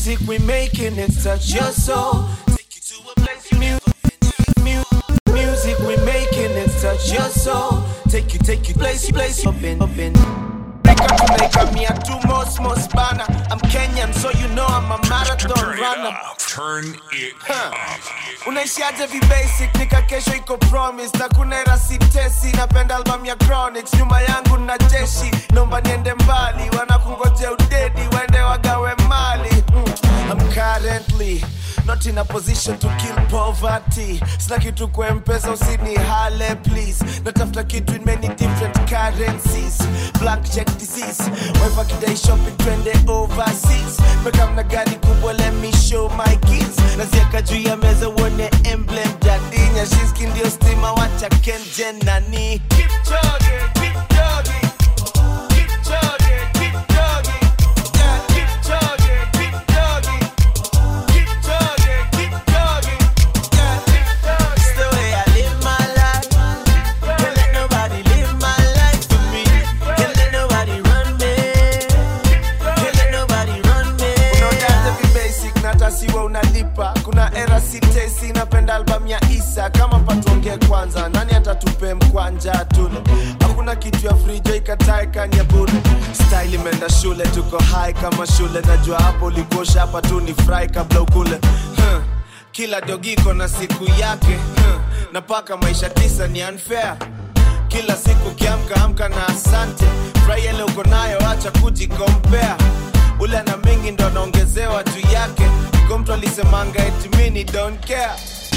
music we making it touch your soul. Take you to a place you never been. Mu- Music we making it touch your soul. Take you, take you place, place up in, up in. Jamaica, Jamaica, me a two most most banner. I'm Kenyan, so you know I'm a marathon Turn it runner. up. Turn it Huh. up. unaishiaje vibasic nika kesho iko promise na kuna era sitesi napenda album ya chronics nyuma yangu na jeshi naomba niende mbali wanakungoje udedi waende wagawe mali mm. I'm currently not in a position to kill poverty sina kitu kwa mpesa usini hale please natafuta kitu in many different currencies black check disease wife kidai shopping twende overseas mekamna gari kubwa let me show my kids naziaka juu ya meza uone emblem jadinya shiski ndio stima wacha kenje nani Kipchoge, Kipchoge. Kipchoge, Kipchoge. Yeah, Kipchoge, Kipchoge. Kipchoge, Kipchoge. Yeah, Kipchoge. It's the way I live my life. Can't let nobody live my life for me. Can't let nobody run me. Can't let nobody run me. Unaonjaje vibasic na hata siwa unalipa kuna era sitesi napenda album ya isa kama patuongee kwanza nani atatupe mkwanja tule hakuna kitu ya frijo ikatae kanya bure style imeenda shule tuko high kama shule najua hapo ulikosha hapa tu ni fry kabla ukule huh. kila dogiko na siku yake huh. na paka maisha tisa ni unfair kila siku kiamka amka na asante furahi ile uko nayo acha kujikompea ule na mingi ndo anaongezewa juu yake iko mtu alisemanga eti mini don't care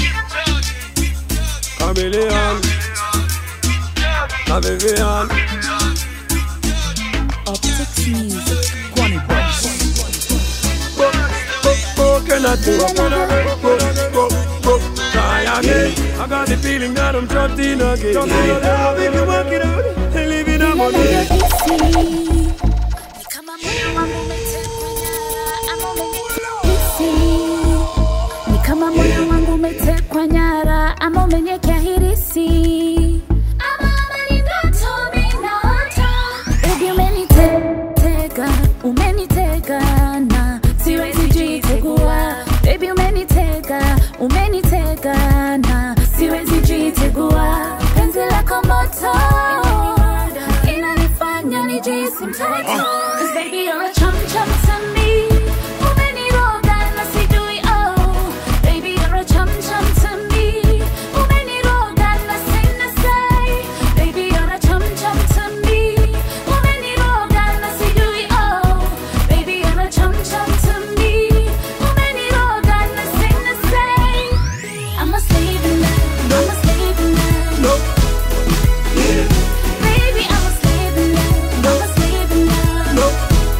Chameleon, la Vivian. Optics Music. Kwani Boss. What can I do? What can I do? Go, go, go. Try again. I got the feeling that I'm trapped in again. Trapped in again. If you work it out, and live in a money. Ni kama moyo wangu umetekwa nyara ama umenyekea hirisi ama ama ni ndoto minaota Baby umenitega, umenitega na siwezi jitegua Baby umenitega, umenitega na siwezi jitegua Penzi lako moto inanifanya nijisi mtoto Cause baby you're a chum chum to me Umeniroga na sijui oh Baby you're a chum chum to me Umeniroga na sina say Baby you're a chum chum to me Umeniroga na sijui oh Baby you're a chum chum to me Umeniroga na sina say I'm a slave in love I'm a slave in love Baby I'm a slave in love I'm a slave in love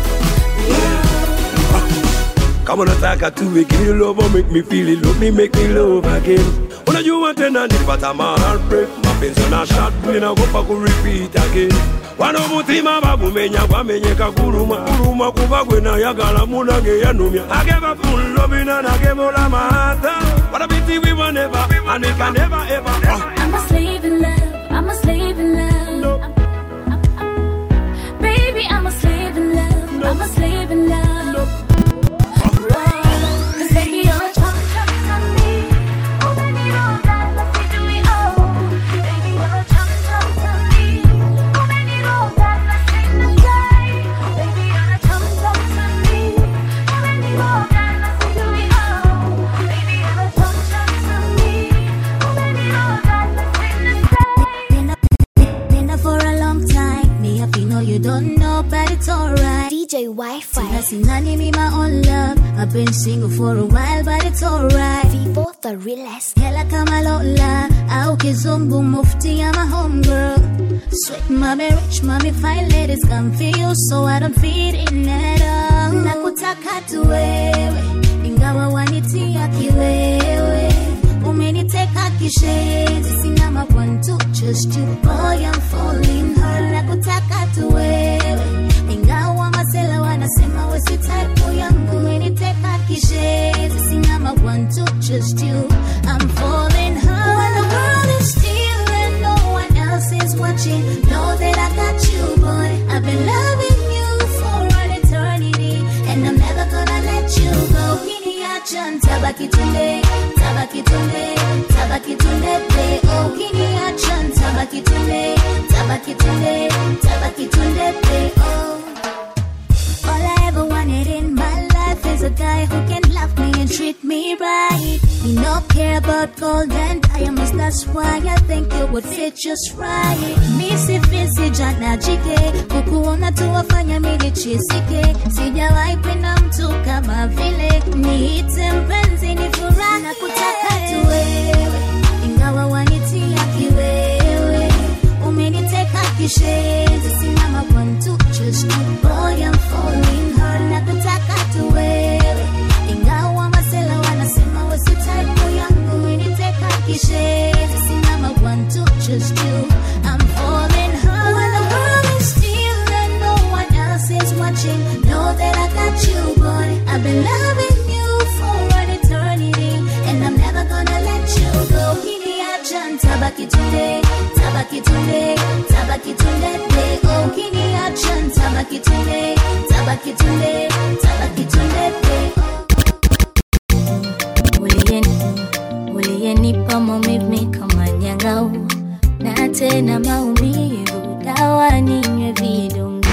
Kama unataka tuwe give me love or make me feel it Love me make me love again Unajua tena nipata ma heartbreak Mapenzi na shot ninagopa ku repeat again Wano mutima bagumenya gwamenyeka guluma Guluma kuba gwe nayagala munange yanumya I gave up full love and I gave all of my heart What a pity we were never And we can never ever uh. I'm a slave in love. I'm a slave in love. I'm- I'm- I'm- Baby, I'm a slave in love. I'm a slave in love. Whoa. 'Cause baby, you're a chum chum to me. Oh, baby, you're that lucky to me. Oh, baby, you're a chum chum to me. Oh, baby, you're that lucky to say. Baby, you're a chum chum to me. Oh, baby, you're that lucky to me. Oh, baby, you're a chum chum to me. Oh, baby, you're that lucky to say. Been up, been up for a long time. Me happy know you don't know, but it's alright. DJ Wi-Fi. Sina sinani me my own love. I've been single for a while, but it's alright. Vivo the realest. Hela kama Lola au kizungu mufti I'm a homegirl. Sweet mommy, rich mommy, fine ladies come for you, so I don't fit in at all. Nakutaka tu wewe, ingawa wanitia kiwewe. Umeniteka kishenzi, sina ma one two, just you, boy I'm falling hard. Nakutaka tu wewe, ingawa masela wanasema we si type yangu. Umeniteka kishenzi, sina ma one two, just you, I'm falling hard. When the world is still and no one else is watching, know that I got you, boy. I've been loving you for an eternity, and I'm never gonna let you go. ukiniacha ntabaki tunde tabaki tunde tabaki tunde pe ukiniacha ntabaki tunde tabaki tunde tabaki tunde pe oh all I ever wanted in my life is a guy who can love me and treat me right. Me no care about gold and diamonds, that's why I think it would fit just right. Misi fisi jana jike, kukuona tu wafanya mili chisike. Sijawahi penda mtu kama vile, niite mpenzi ni furaha kutaka tu wewe, ingawa wanitia kiwewe umeniteka kishenzi simama one two just two boy I'm falling hard na kutaka tu wewe ingawa masela wanasema wesi type yangu umeniteka kishenzi simama one two just two I'm falling hard when the world is still and no one else is watching know that I got you boy I've been loving you for an eternity and I'm never gonna let you go Ukiniacha ntabaki tunde tabaki tunde tabaki tunde pe ukiniacha ntabaki tunde tabaki tunde tabaki tunde pe Uliyeni, uliyenipa maumivu kama nyang'au na tena maumivu, dawa ninywe vidonge.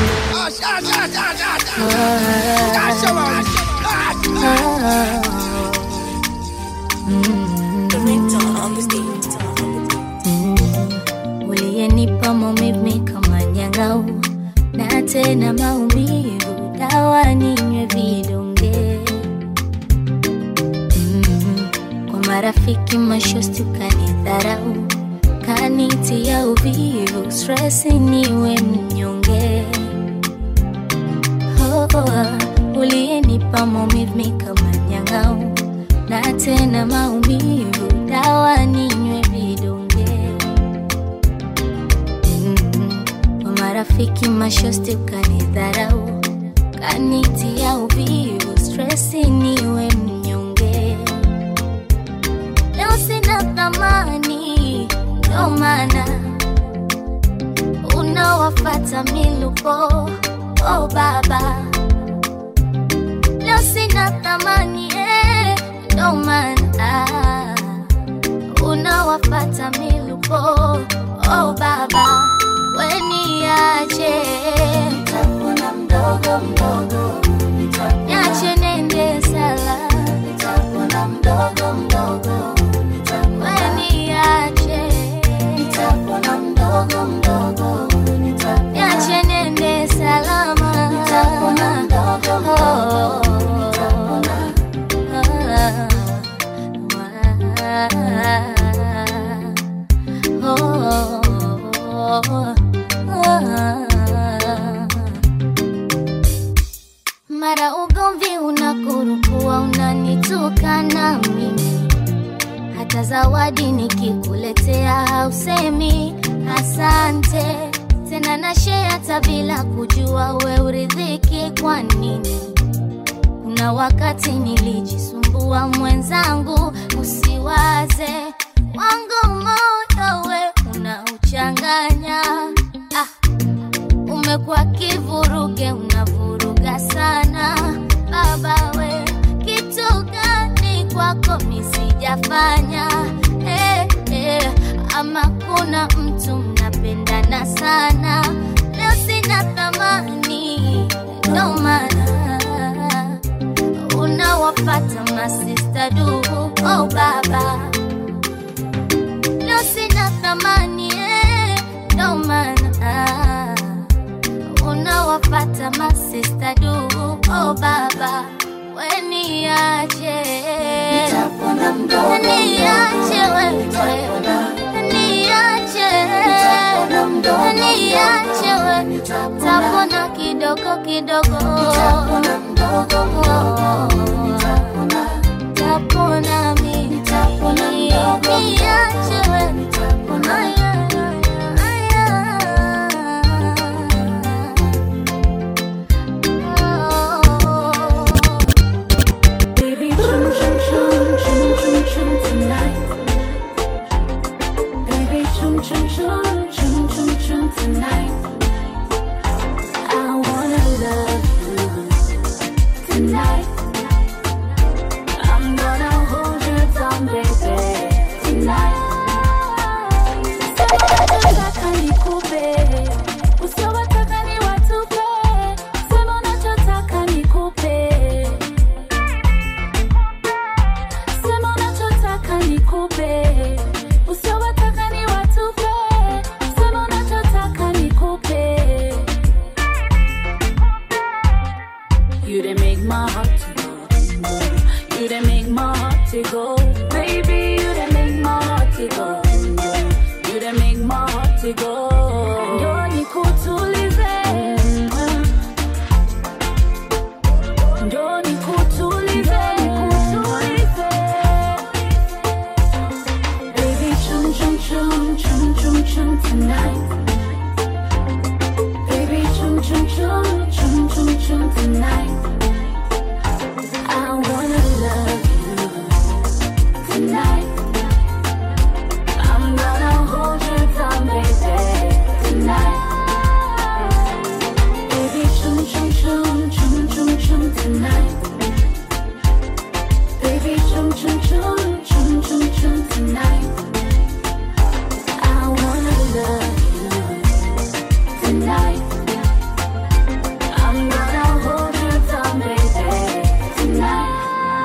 Uliyenipa maumivu kama nyang'au na tena maumivu, dawa ninywe vidonge. Mm, kwa marafiki mashosti ukanidharau, kanitia uvivu, stress niwe mnyonge. Oh, oh, uliyenipa maumivu kama nyang'au na tena maumivu, dawa ninywe vidonge. Mm, kwa marafiki mashosti ukanidharau, kanitia uvivu, stress niwe mnyonge. Leo sina thamani, ndo maana unawafata miluko. Oh baba, leo sina thamani, eh, ndo maana unawafata miluko. Oh baba, weniache nitapona mdogo mdogo, niache nende sala, nitapona mdogo mdogo, weniache nitapona mdogo mdogo, niache nende salama, nitapona mdogo mdogo, mara ugomvi unakurukua unanitukana mimi hata zawadi nikikuletea hausemi asante tena na share hata bila kujua we uridhiki kwa nini kuna wakati nilijisumbua mwenzangu usiwaze wangu moyo we unauchanganya ah, umekuwa kivuruge unavuruga sana baba we kitu gani kwako misijafanya eh, eh, ama kuna mtu mnapendana sana leo sina thamani ndo maana unawapata masista du oh baba leo sina thamani eh, ndo maana unawapata masista du oh baba weniache niache wewe niache niache wewe tapona kidogo kidogo tapona mimi niache wewe Aya, aya, aya. Baby, chum chum chum chum chum chum tonight. Baby, chum chum chum chum chum chum tonight. I wanna love you tonight. Unachotaka nikupe, usiowataka ni watupe. Sema unachotaka nikupe, sema unachotaka nikupe, usiowataka ni watupe. Sema unachotaka nikupe. You done make my heart to go. You done make my heart to go. Baby, you done make my heart to go. You done make my heart to go. Ndio nikutulize. Ndio nikutulize. Baby, chum chum chum chum chum chum tonight. Baby, chum chum chum chum chum chum tonight. I wanna love you tonight. I'm gonna hold you down, baby, tonight. Baby, chum chum chum chum chum chum tonight. Baby, chum chum chum chum chum chum tonight. I wanna love you tonight. I'm gonna hold you down, baby, tonight.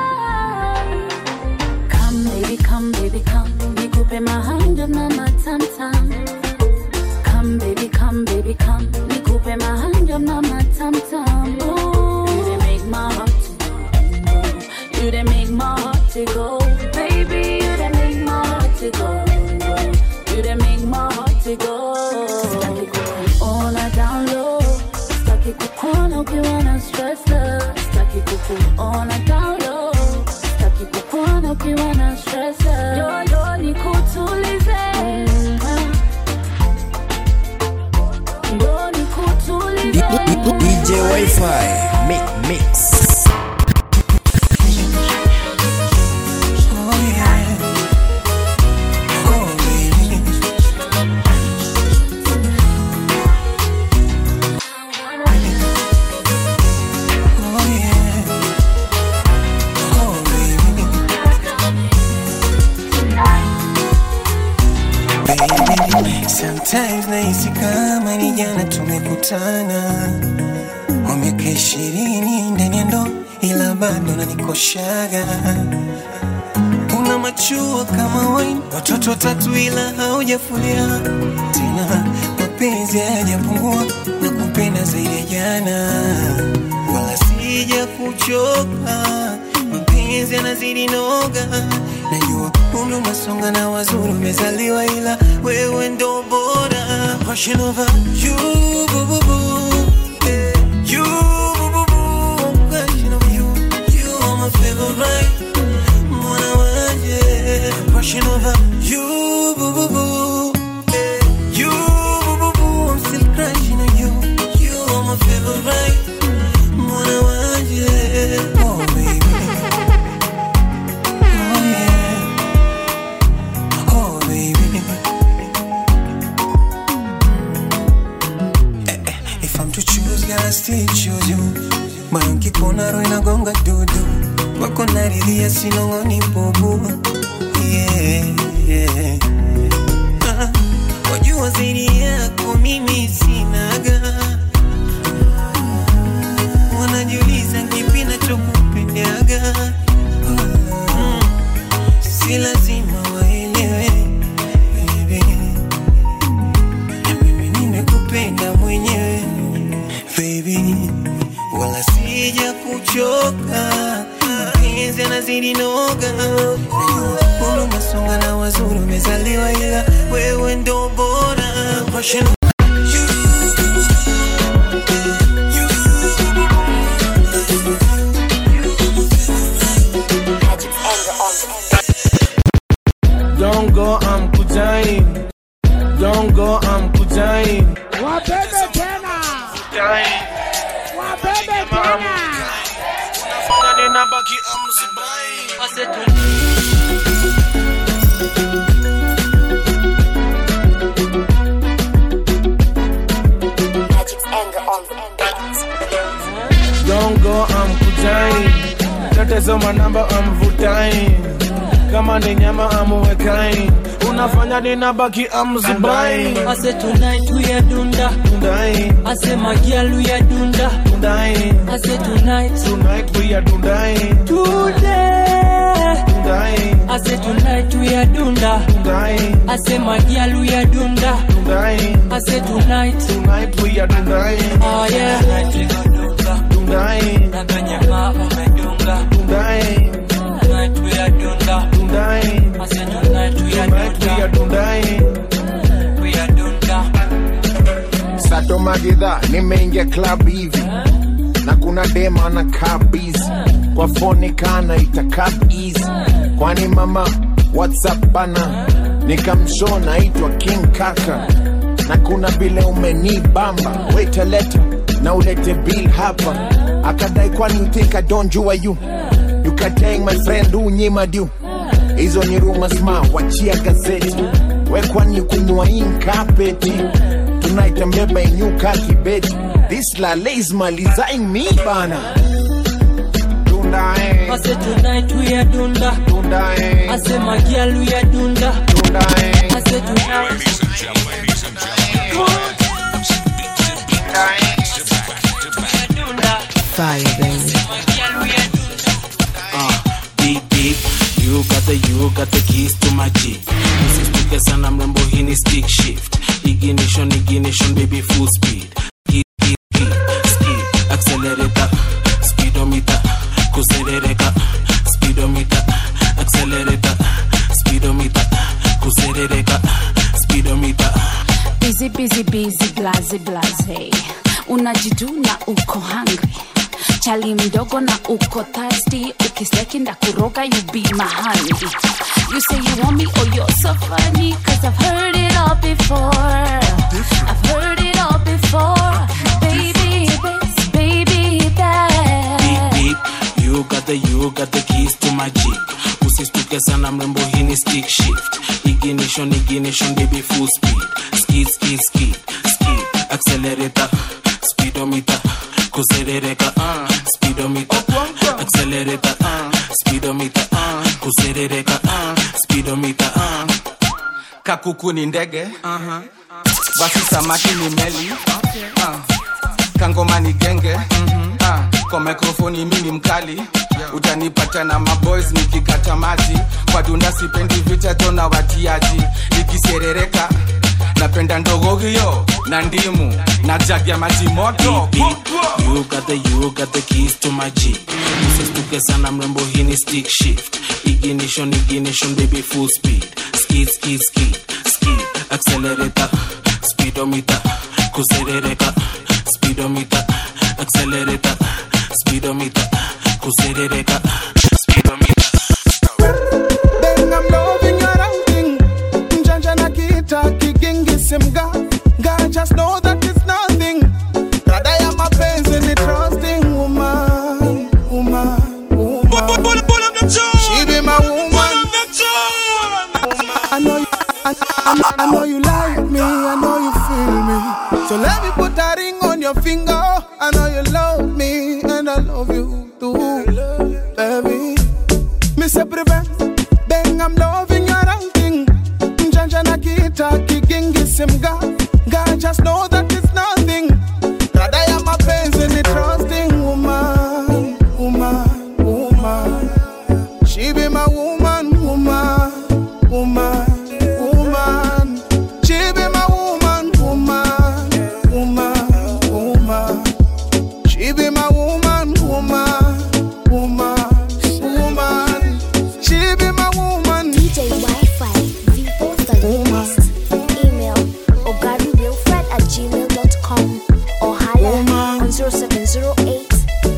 Come, baby, come, baby, come. Nikupe mahando na matamtam. Come, baby, come, baby, come. Nikupe mahando na matamtam. Ooh, you done make my heart to go. You done make my heart to go. Baby, you done make my heart to go. You done make my heart to go. Sitaki kukuona down low. Sitaki kukuona ukiwa na stress love. Sitaki kukuona down low. Sitaki kukuona ukiwa na stress love. Yo, yo, nikutulize. Yo, nikutulize. DJ Wi-Fi mi- Mix. Oh yeah. Oh baby. Oh yeah. Oh baby. Baby, sometimes nahisi kama ni jana tumekutana kwa miaka ishirini ndani ya ndoa, ila bado nanikoshaga una machua kama wine, watoto watatu ila haujafulia tena, mapenzi hayajapungua na kupenda zaidi ya jana, wala sija kuchoka, mapenzi yanazidi noga, najua umri umesonga na wazuri umezaliwa, ila wewe ndo bora, passion over you, boo, boo, boo. Eh, you, boo, boo, boo. Passion over you, you are my favorite mwana wanje Passion over you, boo, boo, boo. Eh, you, boo, boo, boo. I'm still crushing on you. You are my favorite. Mwana wanje. Oh, baby. Oh, yeah. Oh, baby. Eh, eh, If I'm to choose, girl, I still choose you. Moyo nkikuona roho inagonga dudu, wako naridhia sinong'oni bubu. Yeah, yeah. Ah, wajua zaidi yako mimi sinaga, wanajiuliza kipi nachokupendaga. Mm, si lazima waelewe baby, na mimi nimekupenda mwenyewe baby, wala sija kuchoka, mapenzi yanazidi noga, najua umri umesonga na wazuri umezaliwa, ila wewe ndo bora Passion Don't go, I'm kujai. Don't go, I'm kujai. Wabebe tena, Kujai. wabebe tena. Unafanya ninabaki amzibai. Don't go, I'm kujai. Tatizo manamba, I'm vutai. kama ni nyama amuwekai unafanya ninabaki amzubai I say tonight we are dunda. Dundai, I say my girl we are dunda. Dundai, I say tonight, tonight we are Dundai, today. Dundai, I say tonight we are dunda. Dundai, I say my girl we are dunda. Dundai, I say tonight, tonight we are Dundai, oh yeah. Tonight we go dunga. Dundai, Na kwenye mama umedunga. Dundai, Tonight we are dunda. Dundai, I say tonight we are tonight we are dunda. Dundai. We are dunda. Sato Magidha, nimeingia club hivi na kuna dema na kabizi kwa foni kana ita easy kwani mama whatsapp bana nikamsho naitwa king kaka na kuna vile umenibamba weta leta na ulete bill hapa akadai kwani you think I don't jua you you can tell my friend unyima du hizo ni rumors ma wachia gazeti we kwani kunywa hii kapeti tonight ambeba inyuka kibeti this lale is malizaing me bana Dunda eh, I say tonight we are dunda. dunda eh, I say my girl we are dunda. dunda eh. I say tonight. Ladies and gentlemen, ladies and gentlemen. Fire, baby. deep deep you got the you got the keys to my jeep usistuke sana mrembo hii ni stick shift ignition ignition baby full speed Skid, skid, skid, skid. accelerator speedometer kuserereka speedometer accelerator speedometer kuserereka speedometer busy busy busy blaze blaze unajiduna uko hungry chali mdogo na uko thirsty ukisteki ndakuroga you be my honey you say you want me oh you're so funny cause i've heard it all before i've heard it all before baby this baby deep that deep you got the you got the keys to my jeep usistuke sana mrembo hii ni stick shift ignition ignition baby full speed skid skid skid skid accelerator speedometer kuserereka uh, speedometer accelerator uh, speedometer uh, kuserereka uh, speedometer uh. kakuku ni ndege uh-huh. basi samaki ni meli uh. kangoma ni genge mm-hmm. uh. kwa mikrofoni mimi mkali utanipata na maboys nikikata maji kwa dunda sipendi vita tona watiaji ikiserereka napenda ndogo hiyo na ndimu na jagi ya maji moto deep deep you got the you got the keys to my jeep usistuke sana mrembo hii ni stick shift ignition ignition baby full speed skid skid skid skid accelerator speedometer kuserereka speedometer accelerator speedometer kuserereka speedometer Bang, I'm loving your outing. Njanja na kita kigingi simga. God just know that it's nothing. Rada ya mapenzi ni trusting woman, woman, woman. She be my woman. I know you, I, I, I know you like me. I know you feel me. So let me put a ring on your finger. I know you love me and I love you too, baby. Me say prevent, bang I'm loving your outing. Njanja na kita kigingi simga. God just know that it's nothing. Rada ya mapenzi ni trusting woman, woman, woman. She be my woman, woman, woman, woman. She be my woman, woman, woman, woman. She be my woman, woman, woman, woman. She be my woman. DJ Wi-Fi, Vivo the latest. Email ogarywilfred at gmail.com or holla on 0708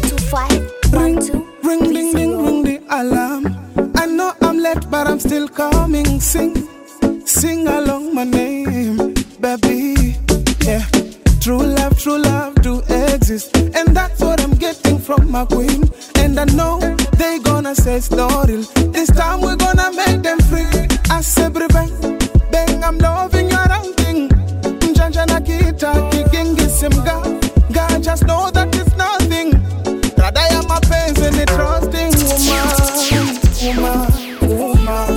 2512 Ring, ding, ding, ring the alarm. I know I'm late, but I'm still coming. Sing, sing along my name, baby. Yeah, true love, true love do exist, and that's what I'm getting from my queen. And I know they gonna say it's not real. This time we're gonna make them free. I say, bang, bang, I'm loving your outing. Njanja na kita kigingi simga. God just know that it's nothing. Rada ya mapenzi ni trusting woman, woman, woman.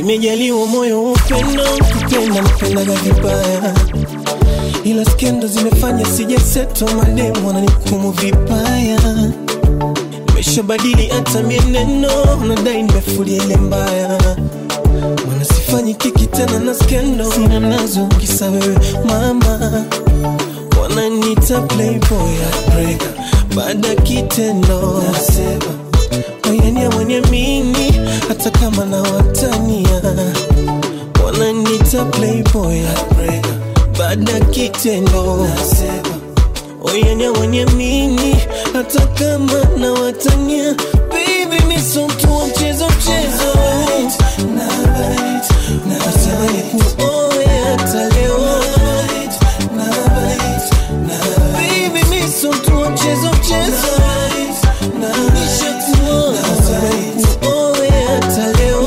nimejaliwa moyo wa upendo kupenda napendaga vibaya ila skendo zimefanya sijaseto mademu wananikumu vibaya nimeshabadili hata mieneno nadai nimefulia ile mbaya mana sifanyi kiki tena na skendo sina nazo kisa wewe mama wananita playboy heartbreaker baada ya kitendo nasema wayania mwenye mini hata kama na watania wananita playboy heartbreaker baada ya kitendo nasema oyanya mwenye mini hata kama na watania baby miso mtu wa mchezo mchezo nasema ni kuoe hata leo baby miso mtu wa mchezo mchezo nishakuoa nasema ni kuoe hata leo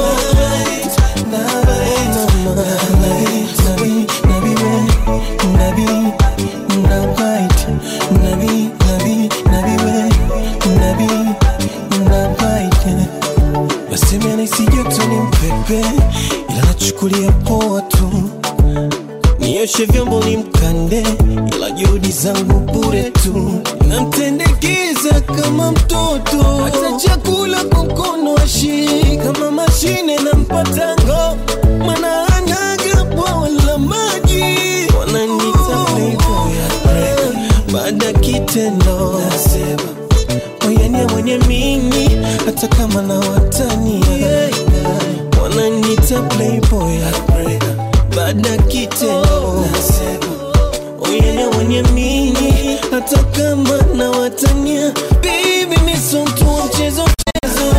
mama nabi nabi we nabi nabait nabi nabi nabi we nabi nabait nasema naisi joto ni mpepe ila nachukulia poa tu nioshe vyombo ni mkande ila juhudi zangu bure tu namtendekeza kama mtoto hata chakula kwa mkono ashii kama mashine na mpatango mana anaga bwawa la maji wananita playboy heartbreaker. baada ya kitendo nasema oyania mwenye mini hata kama na watania wananita playboy heartbreaker. baada ya kitendo nasema oyania mwenye mini hata kama na watania bibi miso mtu wa mchezo mchezo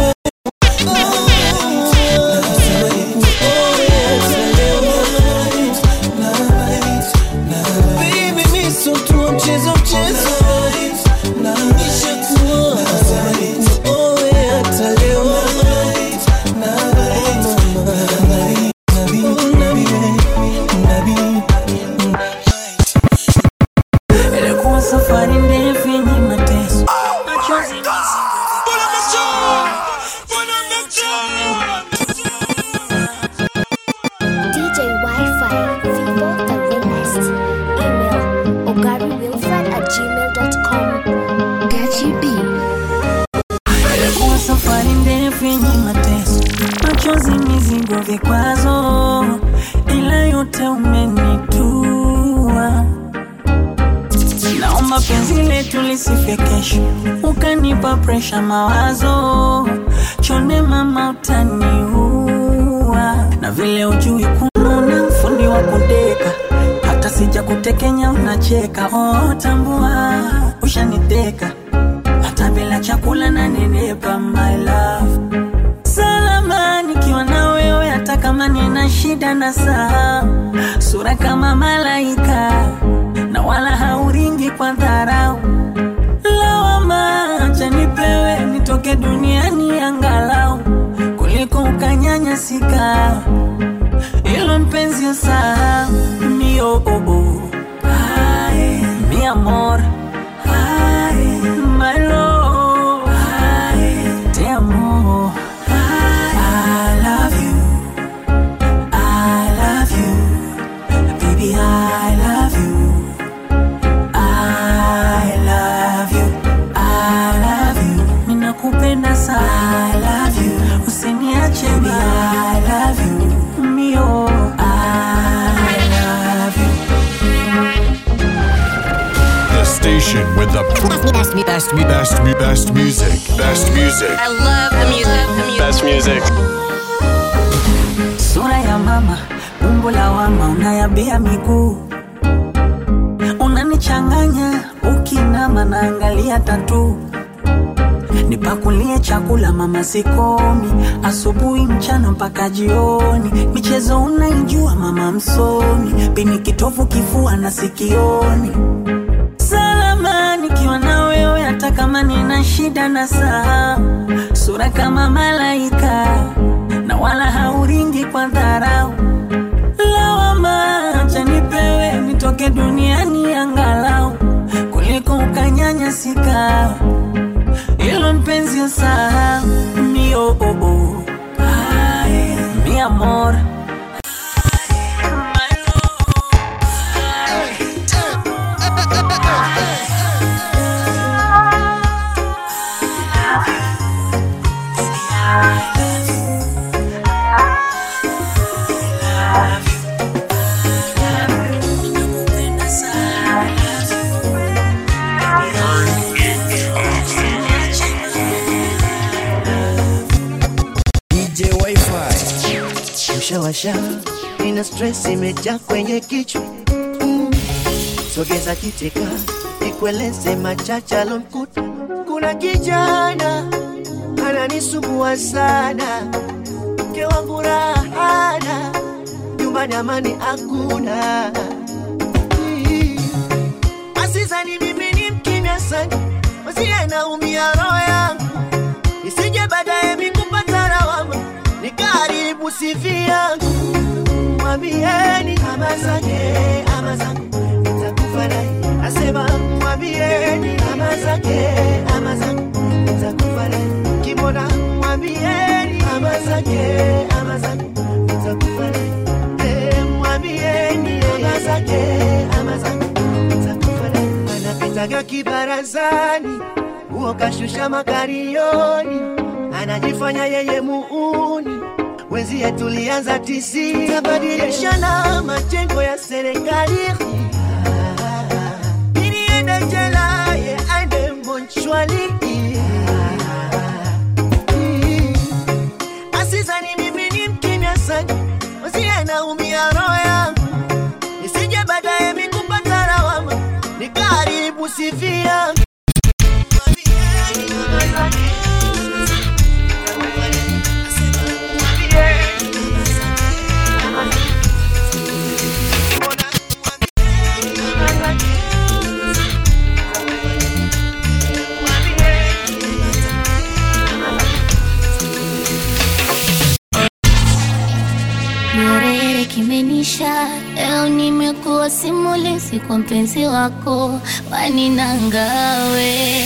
Baby, mi so mtu wa mchezo mchezo Nishakuoa. Nikuoe hata leo. Mama. Nabi, nabi, nabi, Ilikuwa safari ndefu yenye mateso machozi DJ Wi-Fi, Vivo the realest. Email ogarywilfred at gmail.com. Gachi B. Ilikuwa safari ndefu yenye mateso machozi mizigo vikwazo ila yote umenitua naomba penzi letu lisifie kesho ukanipa presha mawazo chonde mama utaniua na vile ujui kununa mfundi wa kudeka hata sija kutekenya unacheka oh, tambua ushaniteka hata bila chakula na nenepa my love salama nikiwa na wewe hata kama nina shida na saa sura kama malaika na wala hauringi kwa dharau lawama acha nipewe nitoke duniani angalau kuliko ukanyanyasika ilo mpenzi usahau mio oh, oh. Ay, mi amor Ay, my love Ay, te amo I love you I love you baby I love you I love you I love you ninakupenda sana I love you usiniache baby I love you mio I love you The station with the best, best, best, best, best music. Best music. I love the music. The music. Best music. sura ya mama umbo la wama unayabia miguu unanichanganya ukinama naangalia tatu nipakulie chakula mama sikomi asubuhi mchana mpaka jioni michezo unaijua mama msomi pini kitovu kifua na sikioni salama nikiwa na wewe hata kama nina shida na saa sura kama malaika na wala hauringi kwa dharau lawama acha nipewe nitoke duniani angalau kuliko ukanyanyasika ilo mpenzi usahau mio oh, oh. Ay, mi mi amor. DJ Wi-Fi. Ushawasha, ina stress imejaa kwenye kichwa mm. Sogeza kiteka, nikueleze machache alomkuta. Kuna kijana ananisumbua sana, mke wangu rahana, nyumbani amani hakuna. Mm. Asizani mimi ni mkimya sana, wasiye naumia roho yangu, isije baadaye mikupata lawama nikaribu sifi yangu. Mwambieni ama zake ama zangu nitakufa naye, asema mwambieni ama zake ama zangu nitakufa naye, kimona mwambieni ama zake ama zangu nitakufa naye, Eh, mwambieni ama zake ama zangu nitakufa naye, anapitaga kibarazani huo kashusha makarioni, anajifanya yeye muuni wenzie tulianza tisi tabadilishana majengo ya serikali ili ende jela ye aende monchwali asizani mimi ni mkimya sana wenzie naumia roho yangu isije baadaye mikupata lawama nikaribu sifi yangu Nyerere kimenisha, leo nimekuwa simulizi kwa mpenzi wako waninangawe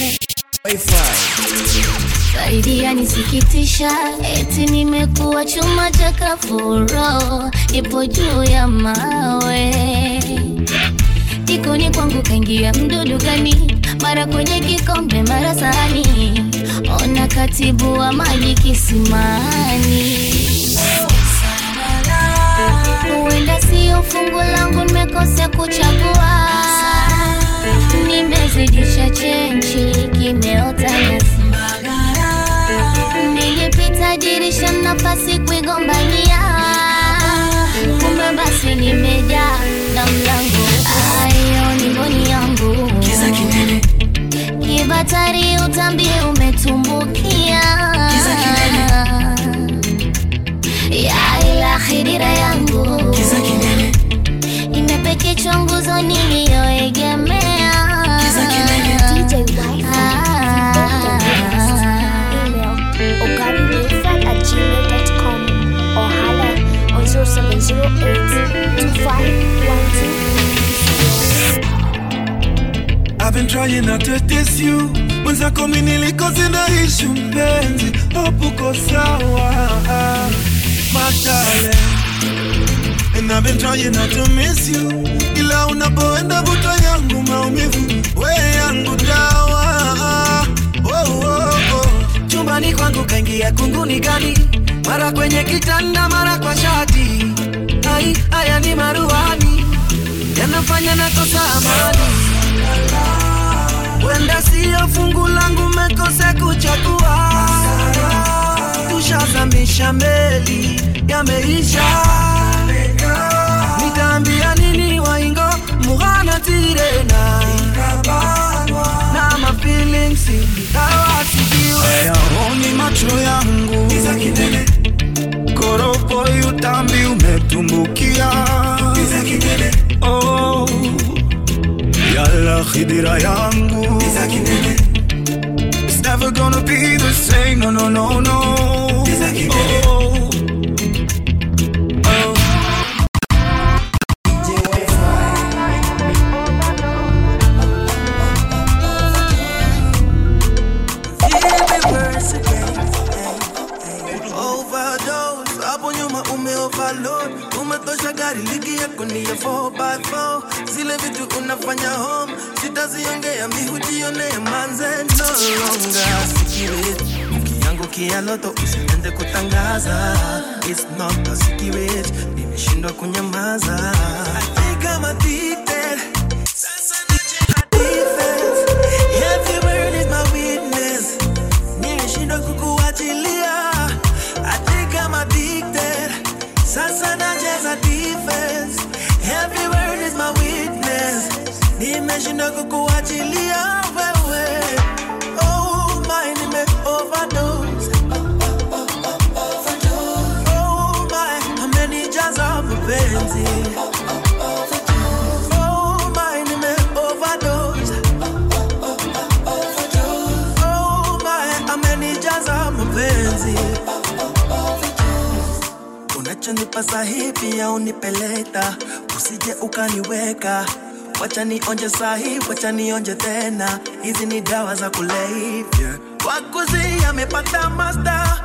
zaidi yanisikitisha, eti nimekuwa chuma cha kafuro, ipo juu ya mawe jikoni kwangu kaingia mdudu gani, mara kwenye kikombe, mara sahani, ona katibu wa maji kisimani huenda sio fungu langu, nimekosea kuchagua, nimezidisha chenchi, kimeota nyasi. Nilipita dirisha, nafasi kuigombania, kumbe basi nimejaa na mlango. Ayo ni mboni yangu, kiza kinene, kibatari, utambi umetumbukia, kiza kinene ya ila khidira yangu kiza kinene imepekechwa nguzo niliyoegemea kiza kinene DJ Wi-Fi. Email ogarililfred at gmail.com or holla on 0708 I've been trying not to diss you mwenzako mi nilikoze naishi mpenzi hopuko sawa matale And I've been trying not to miss you ila unapoenda vuta yangu maumivu we yangu dawa oh, oh, oh. chumbani kwangu kaingia kunguni gani mara kwenye kitanda mara kwa shati ai haya ni maruani yanafanya nakosa amani wenda siyo fungu langu mekose kuchagua tushazamisha meli yameisha nitaambia nini waingo mughana tirena na mafilings awasikiwe Yaoni macho yangu koropo utambi umetumbukia oh, yala khidira yangu It's never gonna be the same, no, no, no, no oh, oh. Overdose, hapo nyuma ume overload umetosha gari ligi yako ni ya 4x4 zile vitu unafanya home sitaziongea mihujionea manze no longer secret yangu kialoto usiende kutangaza It's not a secret nimeshindwa kunyamaza I think I'm addicted Sasa nacheza defense Every word is my witness nimeshindwa kukuachilia I think I'm addicted Sasa nacheza defense Every word is my witness nimeshindwa kukuachilia wewe Oh my nime overdose Oh my amenijaza mapenzi Oh my nime overdose Oh my amenijaza mapenzi unachonipa sahi pia unipeleta usije ukaniweka wacha nionje sahi wacha nionje tena hizi ni dawa za kulevya wakuzi amepata masta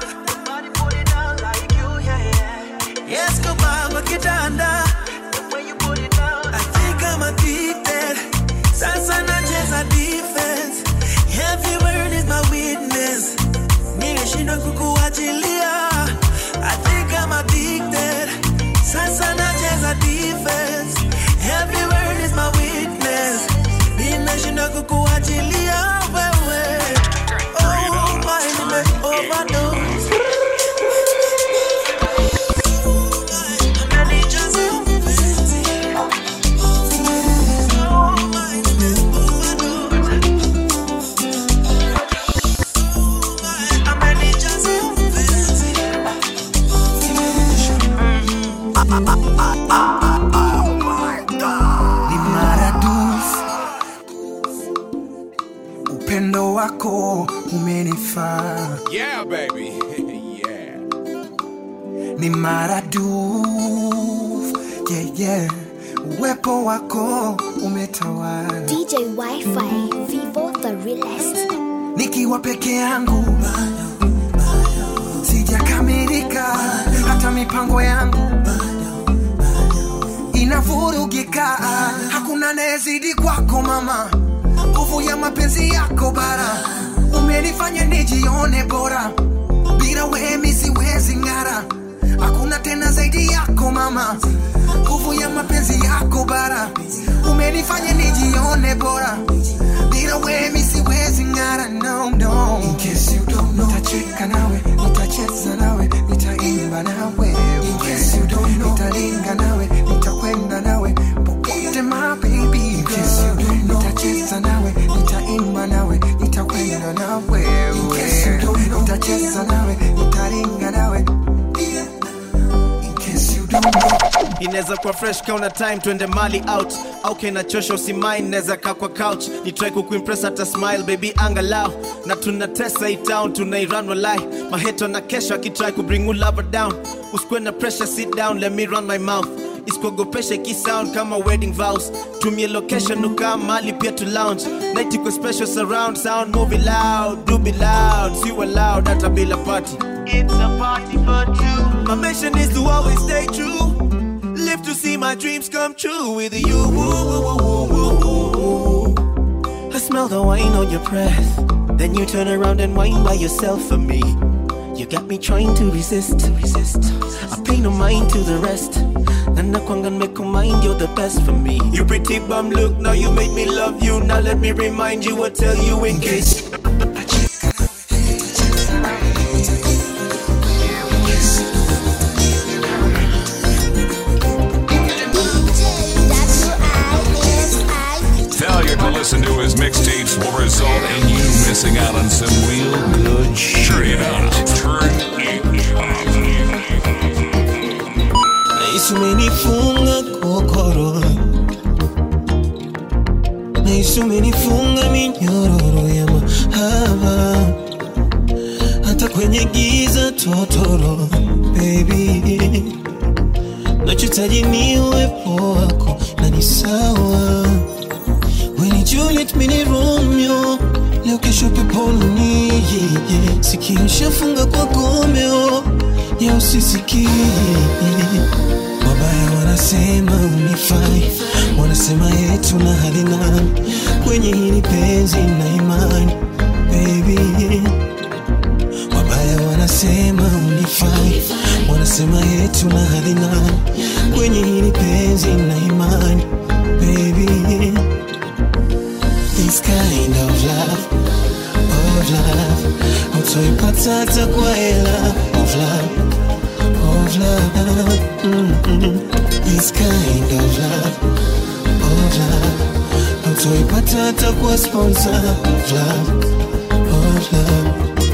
Yes, kubaba kwa kitanda I think I'm addicted Sasa nacheza defense Every word is my witness Nimeshindwa kukuachilia I think I'm addicted Sasa nacheza defense Every word is my witness Nimeshindwa kukuachilia wewe Oh my, nime overdose ni maradufu upendo wako umenifaa Yeah, baby. yeah. ni maradufu yeah, yeah. uwepo wako umetawala DJ Wi-Fi, Vivo the realest. nikiwa peke yangu sijakamilika hata mipango yangu inavurugika hakuna nayezidi kwako mama nguvu ya mapenzi yako bara umenifanya nijione bora bila wemi siwezi ng'ara hakuna tena zaidi yako mama nguvu ya mapenzi yako bara umenifanya nijione bora bila wemi siwezi ng'ara no, no. In case you don't know, nitacheka nawe nitacheza nawe nitaimba nawe In case you don't know, nitalinga nawe nitakwenda nawe popote my baby In case you don't know, nitacheza nawe nitaimba nawe nitakwenda nawe In case you don't know, nitacheza nawe nitalinga nawe In case you don't know inaweza kuwa fresh kauna time twende mali out au kenachosha usimain naweza kaa kwa couch ni try kukuimpress hata smile baby angalau na tunatesa hii town tunairan walai maheto na kesho akitry kubring you lover down usikwe na pressure sit down let me run my mouth isikuogopesha ikisound kama wedding vows tumie location ukaa mali pia to lounge night iko special surround sound movie loud do be loud si loud hata bila party it's a party for two my mission is to always stay true live to see my dreams come true with you. I smell the wine on your breath. Then you turn around and whine by yourself for me. You got me trying to resist, resist. I pay no mind to the rest. And I can't make a mind, you're the best for me. You pretty bum look, now you made me love you. Now let me remind you or tell you in case. Failure to listen to his mixtapes will result in you missing out on some real good shit. Turn it up. Turn it Nahisi umenifunga kokoro, nahisi umenifunga minyororo ya mahaba, hata kwenye giza totoro, baby, nachotaji ni uwepo wako na ni sawa. We ni Juliet, mi ni Romeo, leo kesho peponi, yeah, yeah. Sikio shafunga kwa gomeo ya usisikie wabaya wanasema unifai wanasema yetu na hali nani kwenye hili penzi na imani baby wabaya wanasema unifai wanasema yetu na hali nani kwenye hili penzi na imani baby this kind of love of love utoipata hata kwa hela of love of love mm-mm. this kind of love of love utoipata hata kwa sponsor of love of love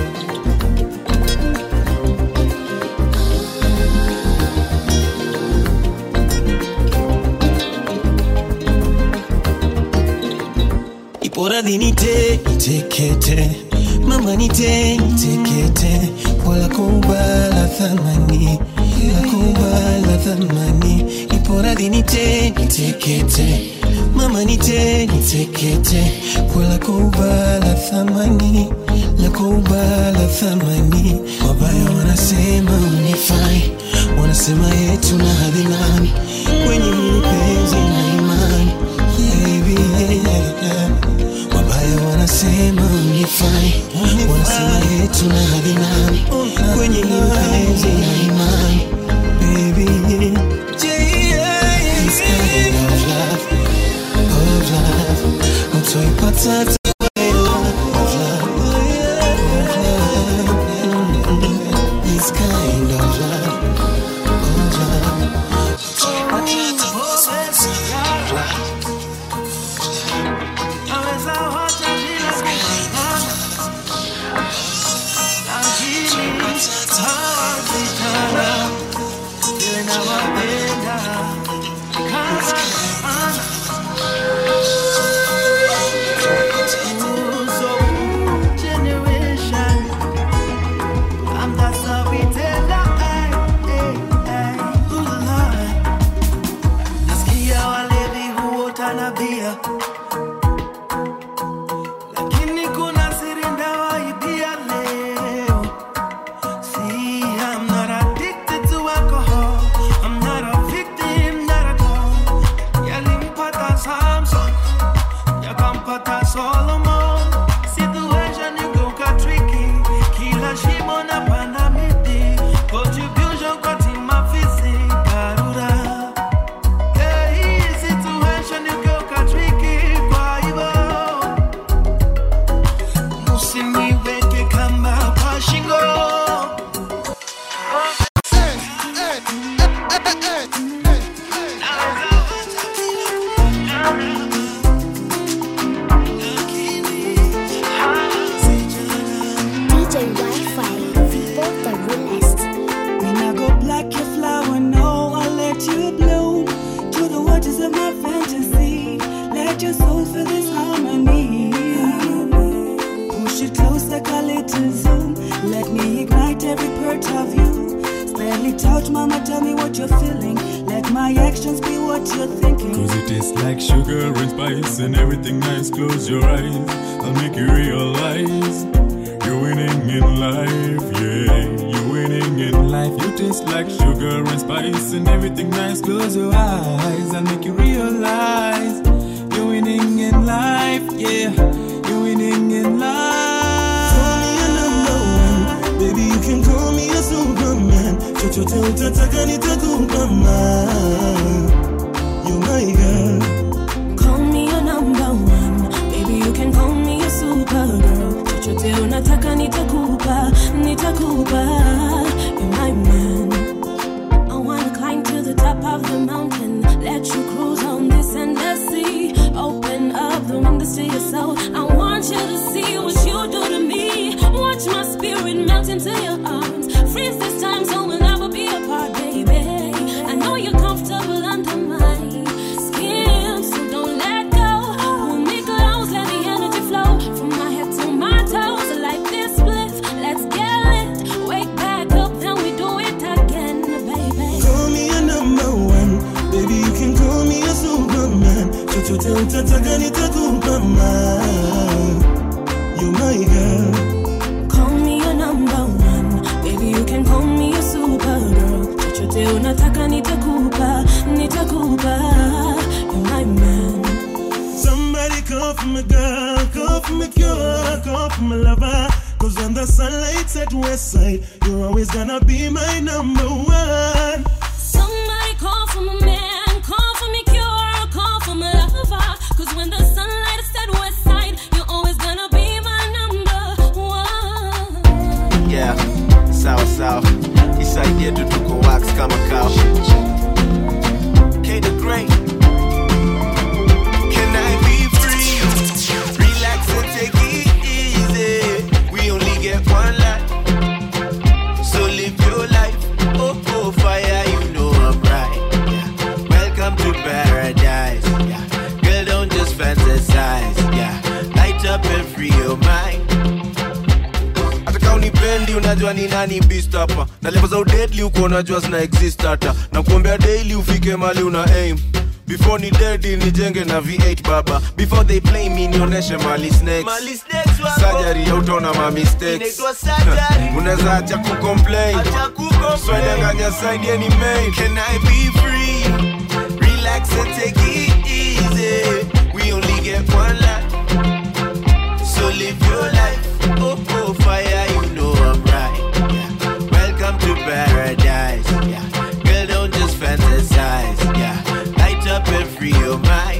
iporadhi nite nitekete mama nite nitekete wala kubala thamani la kubala thamani iporadhi nite nitekete mama nite nitekete wala kubala thamani la kubala thamani wabaya wanasema unifai wanasema yetu na hadhi nani kwenye hili penzi na imani baby yeah, yeah. wabaya wanasema unifai wanasema yetu na hadhi nani kwenye hili penzi na imani baby This kind of love, of love, utoipata hata kwa hela, of love, of love, mm-mm. This kind of love, of love, utoipata hata kwa sponsor, of love. Nasikia walevi huota na bia lakini kuna siri ndawaibia leo. See, I'm not addicted to alcohol. I'm not a victim, not at all. Yalimpata Samson, yakampata Solomon. Situation igeuka tricky, kila shimo na panda miti. Contribution kwa timu afisi, Karura. Hey, situation igeuka tricky, kwa hivyo usiniweke kamba kwa shingo DJ Wi-Fi, Vivo the realest. When I go black, your flower, no, I'll let you bloom to the waters of my fantasy. Let your soul feel this harmony. Push it closer, call it to zoom. Let me ignite every part of you. Barely touch, mama, tell me what you're feeling. Let my actions be what you're thinking. Cause it tastes like sugar and spice and everything nice. Close your eyes, I'll make you realize you're winning in life, yeah. You're winning in life. You taste like sugar and spice and everything nice. Close your eyes, I'll make you realize you're winning in life, yeah. You're winning in life. Call me a number one, baby you can call me a superman. Chochote utataka nitakupa ma. You my girl. Call me your number one Baby you can call me a supergirl Chochote unataka nitakupa Nitakupa You're my man I wanna climb to the top of the mountain Let you cruise on this endless sea Open up the windows to your soul I want you to see what you do to me Watch my spirit melt into your arms Freeze this time so we'll never be apart, baby I know you're comfortable under my skin So don't let go Hold me close, let the energy flow From my head to my toes Like this bliss, let's get lit Wake back up, then we do it again, baby Call me a number one, baby you can call me a superman. Chochote utataka nitakupa ma. You my girl. Call me your number one Baby, you can call me a supergirl my lover. Cause when the sunlight's at west side, you're always gonna be my number one. Somebody call for my man, call for me cure, call for my lover. Cause when the sunlight is at west side, you're always gonna be my number one. yeah sawa sawa isaidie tu tuko wax kama kao K the Great. Can I be free? Relax and take it easy. We only get one life, so live your life. Oh, oh, fire, you know I'm right. Yeah. Welcome to paradise. Yeah. Girl, don't just fantasize. Yeah. Light up and free your mind. hata kama unipendi unajua ni nani beast hapa na level za udedli huko unajua zina exist hata na kuombea daily ufike mali una aim before ni dedi nijenge na v8 baba before they play me nionyeshe mali snakes Mali snakes wako. surgery hautaona ma mistakes Inaitwa surgery. unaweza acha kucomplain swedanganya side any main Can I be free? Relax and take it easy. We only get one life, so live your life. Oh, oh, fire, you know I'm right. Yeah. Welcome to paradise. Yeah. Girl, don't just fantasize. Yeah. Light up and free your mind.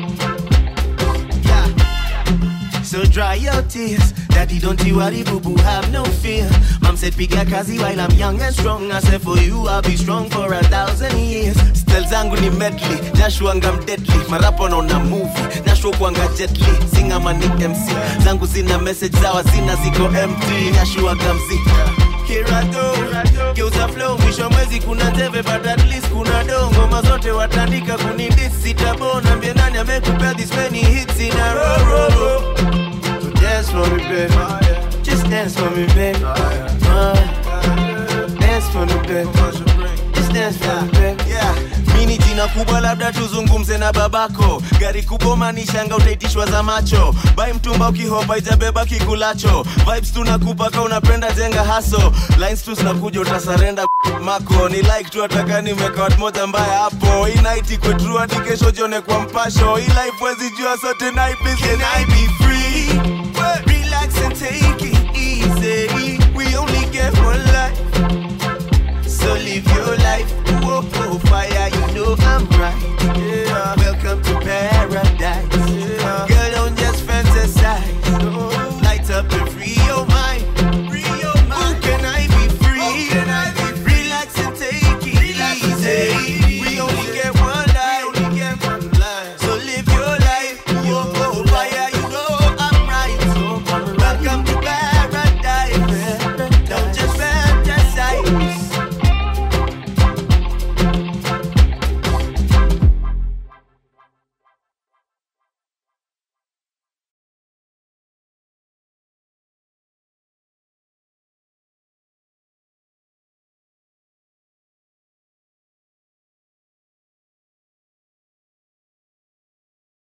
Yeah. So dry your tears. Daddy, don't you worry, boo boo, have no fear. Mom said, piga kazi while I'm young and strong. I said, for you, I'll be strong for a thousand years. Stel zangu ni medley, nashuanga mdeadly. Marapo naona movie, nashuo kuanga jetly. Singa mani MC, zangu zina message zawa zina ziko empty. Nashuaga mziki. Here I go, geuza flow, mwisho mwezi kuna teve but at least kuna do ngoma zote watandika kunidis sitabona mbie nani amekupea this many hits in a row, row, row. So dance for me, baby. Just dance for me, baby. Uh, dance for me, baby. Just dance for me, baby. Yeah. mini jina kubwa labda tuzungumze na babako gari kubwa manishanga utaitishwa za macho bai mtumba ukihopa ijabeba kikulacho vibes tunakupa ka unapenda jenga haso lines tu zinakuja utasarenda mako ni like tu ataka nimeka watu moja mbaya hapo hii night ikwe true hadi kesho jione kwa mpasho hii life wezi jua sote night busy Can I be free? Relax and take it